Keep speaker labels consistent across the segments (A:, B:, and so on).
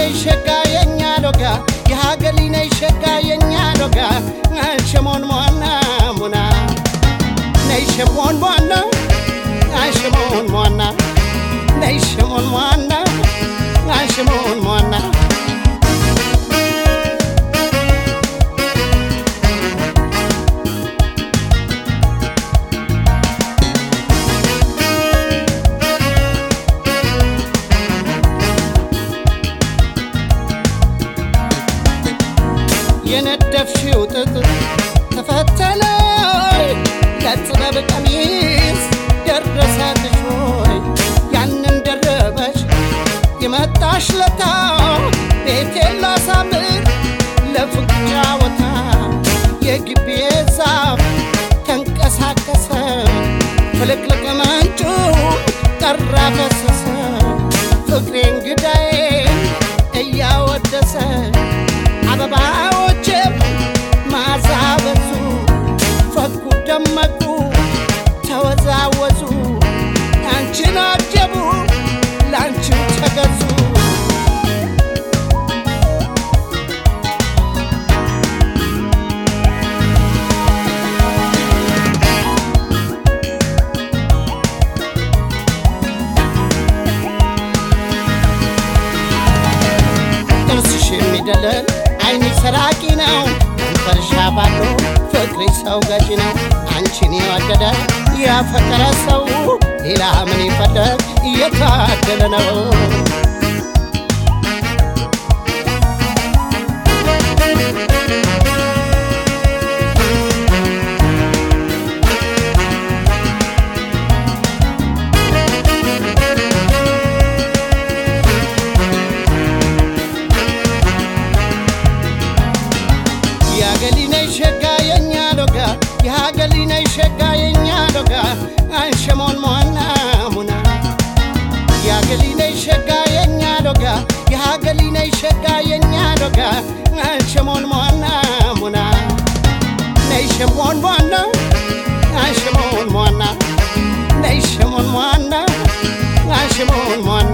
A: ነይ ሸጋ የኛ ሎጋ የሀገሊ ነይ ሸጋ የኛ ሎጋ ሸሞን ሟና ሙና ነይ ሸሞን ሟና ሸሞን ሟና ነይ ሸሞን ሟና ሸሞን ሟና የነደፍሽው ጥጥ ተፈተለ ለጥበብ ቀሚስ ደረሰልሽ ሆይ ያንን ደረበሽ የመጣሽ ለታ ቤቴን ላሳምር ለፍቅር ጨዋታ የግቢ ዛፍ ተንቀሳቀሰ ፍልቅልቅ ምንጩ ጠራ ፈሰሰ ፍቅሬ እንግዳዬን እያወደሰ አበባዎችም ማዛ በዙ ፈኩ ደመቁ ተወዛወዙ አንቺን አጀቡ ለአንቺው ተገዙ ጥርስሽ የሚደለል አይንሽ ሰራቂ ነው ከንፈርሽ ባዶ ፍቅርሽ ሰው ገዢ ነው አንቺን የወደደ ያፈቀረ ሰው ሌላ ምን ይፈለግ እየታደለ ነው የሀገሊነ ሸጋ የኛ ሎጋ የሀገሊነ ሸጋ የኛ ሎጋ አንሸሞን ሟና ሙና የሀገሊነ ሸጋ የኛ ሎጋ የሀገሊነ ሸጋ የኛ ሎጋ አንሸሞን ሟና ሙና ነይ ሸሞን ሟና አንሸሞን ሟና ነይ ሸሞን ሟና አንሸሞን ሟና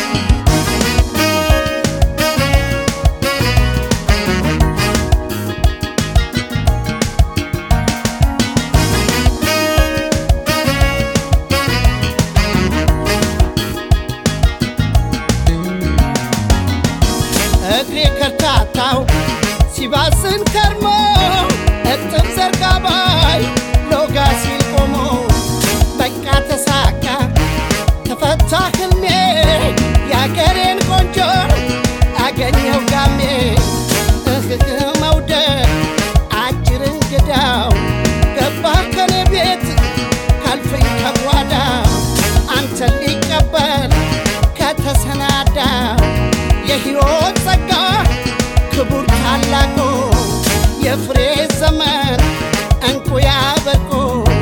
A: እግሬ ከርታታው ሲባስን ከርሞ እጥብ ዘርጋ ባይ ሎጋ ሲል ቆሞ በቃ ተሳካ ተፈታ ህልሜ የአገሬን ቆንጆ አገኘው ጋሜ እህህ መውደድ አጭር እንግዳው ገባ ከኔ ቤት ካልፍኝ ከጓዳው አንተን ሊቀበል ከተሰናዳው የሕይወት ጸጋ ክቡር ታላቁ የፍሬ ዘመን እንቁ ያበቁ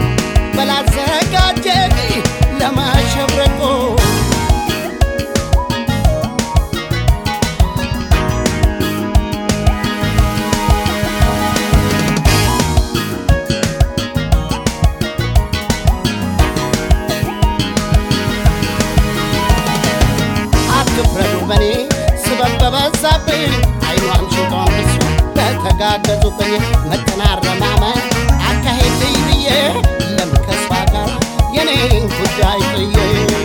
A: በላዘጋጀኝ ለማሸብረቁ አትፍረዱ በኔ ስበብ በበዛብኝ አይኗም ሽጦን እሱ በተጋገዙብኝ መተናረማመን አካሄድ ብዬ ለምን ከሷ ጋር የኔን ጉዳይ ጥዬ